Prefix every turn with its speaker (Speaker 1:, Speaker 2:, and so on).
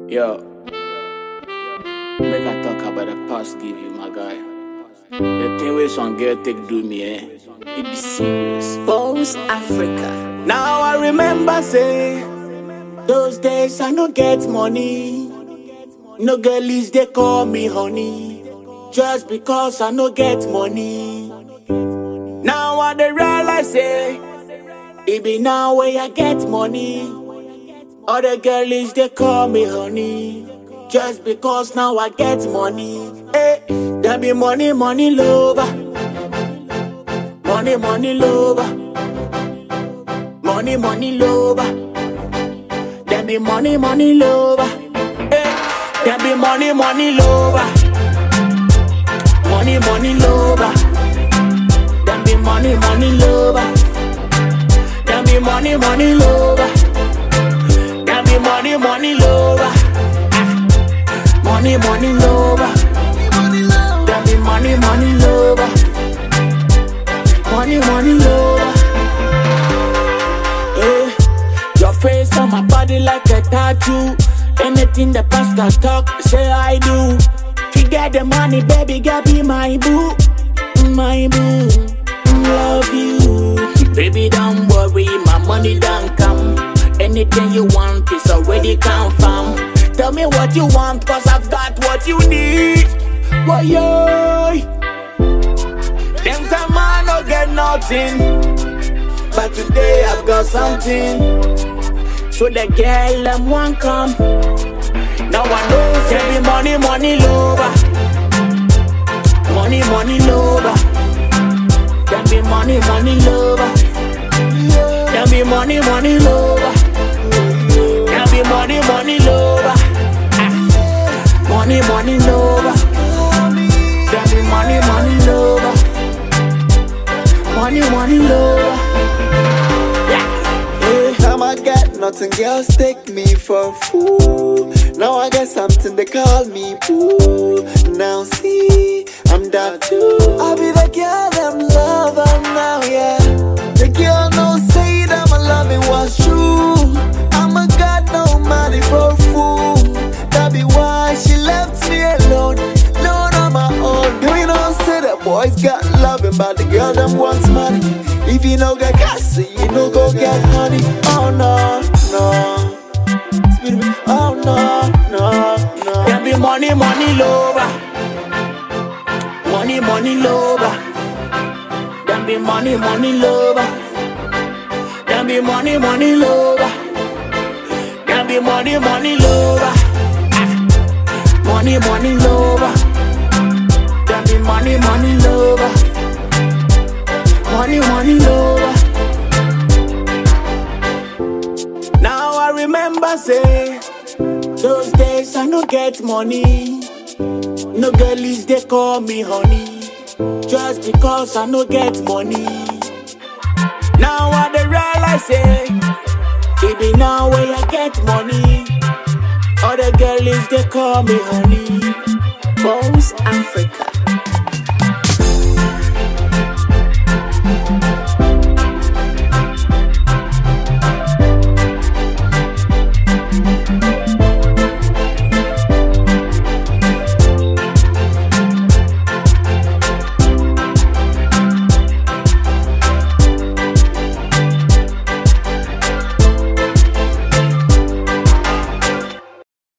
Speaker 1: Yo, make I talk about the past give you, my guy. The thing wey some girl take do me, eh? It be serious.
Speaker 2: Bones Africa.
Speaker 1: Now I remember say those days I no get money. No girlies they call me honey. Just because I no get money. Now I dey realize say it be now where I get money. Other girlies they call me honey. Just because now I get money. Hey, there be money, money lover. Money, money lover. Money, money lover. There be money, money lover. Hey, there be money, money lover. Money, money lover. There be money, money lover. There be money, money lover. There be money, money lover. Ah. Money, money lover. There be money, money lover. Money, money lover. Eh, Your face on my body like a tattoo. Anything the pastor talk, say I do. To get the money, baby, girl, be my boo, my boo. Love you, baby. Don't worry, my money don't come. Anything you want is already confirmed. Tell me what you want, cause I've got what you need. Why, yo? Them time I no get nothing. But today I've got something. So the girl them want come. Now I know say be money, money lover. Money, money lover. Then be money, money lover. Then be money, money lover. Then be money, money lover. Ah. Money, money lover. Then be money, money lover. Money, money lover. Yeah. Eh.
Speaker 3: Time I got nothing, girls take me for a fool. Now I got something they call me boo. Now see, I'm that too. I be the girl them lover now, yeah. The girl no say that my loving was true. I'm a god, no money for a fool. That be why she left me alone, alone on my own. You know say that boys got loving, but the girl them wants money. If you no get cash, you no go get honey. Oh no, no. Speed me. Oh no, no, no.
Speaker 1: There be money, money lover. Money, money lover. There be money, money lover. There be money, money lover. There be money, money lover. Ah. Money, money lover. There be money, money lover. Money, money lover. Now I remember say those days I no get money. No girlies they call me honey. Just because I no get money. Now I dey realize say it be now where I get money. Other girlies they call me honey.
Speaker 2: Bones Africa.